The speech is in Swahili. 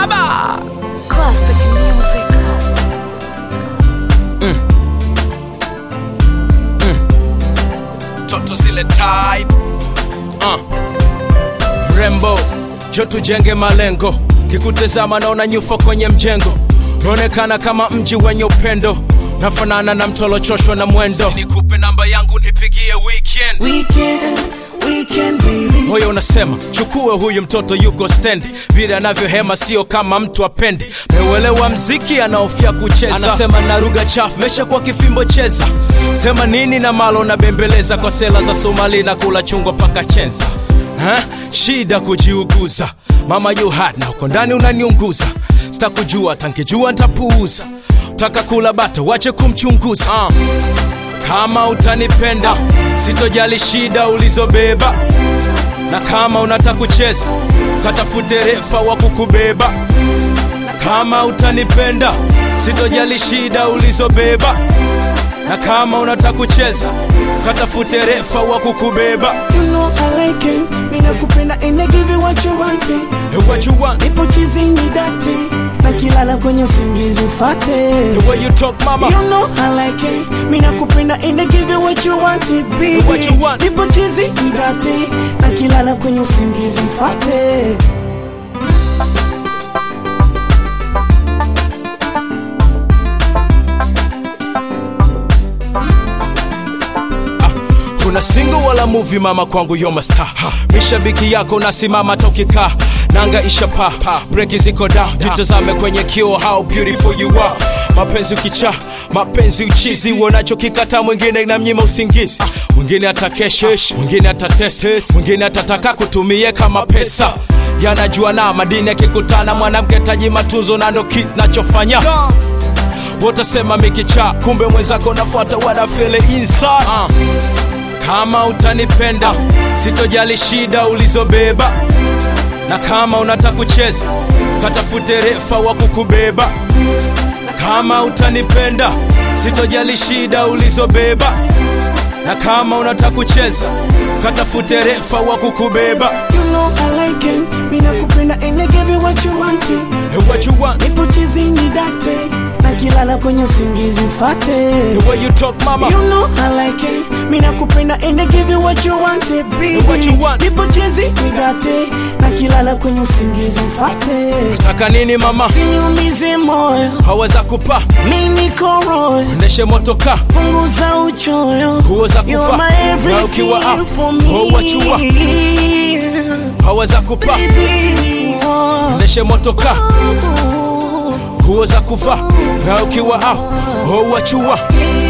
baba Classic music. toto zile type uh. mrembo jo tujenge malengo kikutazama naona nyufa kwenye mjengo naonekana kama mji wenye upendo nafanana na mtolochoshwa na mwendo nikupe namba yangu nipigie weekend Weekend, weekend baby. moyo unasema chukue huyu mtoto yuko stendi vile anavyohema sio kama mtu apendi meuelewa mziki anaofia kucheza anasema na lugha chafu mesha kwa kifimbo cheza sema nini na malo na bembeleza kwa sela za somali na kula chungwa paka chenza ha? shida kujiuguza mama you hot na uko ndani unaniunguza sitakujua tankijua ntapuuza taka kula bata wache kumchunguza uh. kama utanipenda sitojali shida ulizobeba na kama unataka kucheza katafute refa wa kukubeba na kama utanipenda sitojali shida ulizobeba na kama unataka kucheza katafute refa wa kukubeba You know I like it. Mina kupenda and I give you what you want. it. Hey, what you want Nipo chizi ni date. Na kilala kwenye usingizi ufate. the way you talk mama You know I like it. Mina kupenda and I give you what you want, it, baby. What you want. Nipo chizi ni date. Na kilala kwenye usingizi ufate. kuna single wala movie mama kwangu yoma star mishabiki yako nasimama tokikaa nanga ishapa breki ziko down jitazame kwenye kio how beautiful you are mapenzi ukicha mapenzi uchizi uonachokikata mwingine na mnyima usingizi mwingine atakeshesh mwingine atates mwingine atataka kutumie kama pesa yanajua na madini yakikutana mwanamke taji matunzo na ndo kit nachofanya wotasema mikicha kumbe mwenzako nafuata wanafele inside uh. kama utanipenda sitojali shida ulizobeba na kama unataka kucheza katafute refa wa kukubeba na kama utanipenda sitojali shida ulizobeba na kama unataka kucheza katafute refa wa kukubeba You know I like it. Mina kupenda and I give you what you want. it. hey, what you want Nipo chizi ni date. Na kilala kwenye usingizi ufate. the way you talk mama You know I like it. Mina kupenda and I give you what you want, it, baby. What you want. Nipo chizi nidate na kilala kwenye usingizi mfate. taka nini mama Siniumize moyo, haweza kupa mimi niko royo. endeshe motoka Punguza uchoyo. Nguo za You're kufa. my Na ukiwa everything out, for me. oh, what you want. haweza kupa Baby, oh, endeshe motoka oh, nguo za kuvaa na ukiwa au oh, wachua yeah.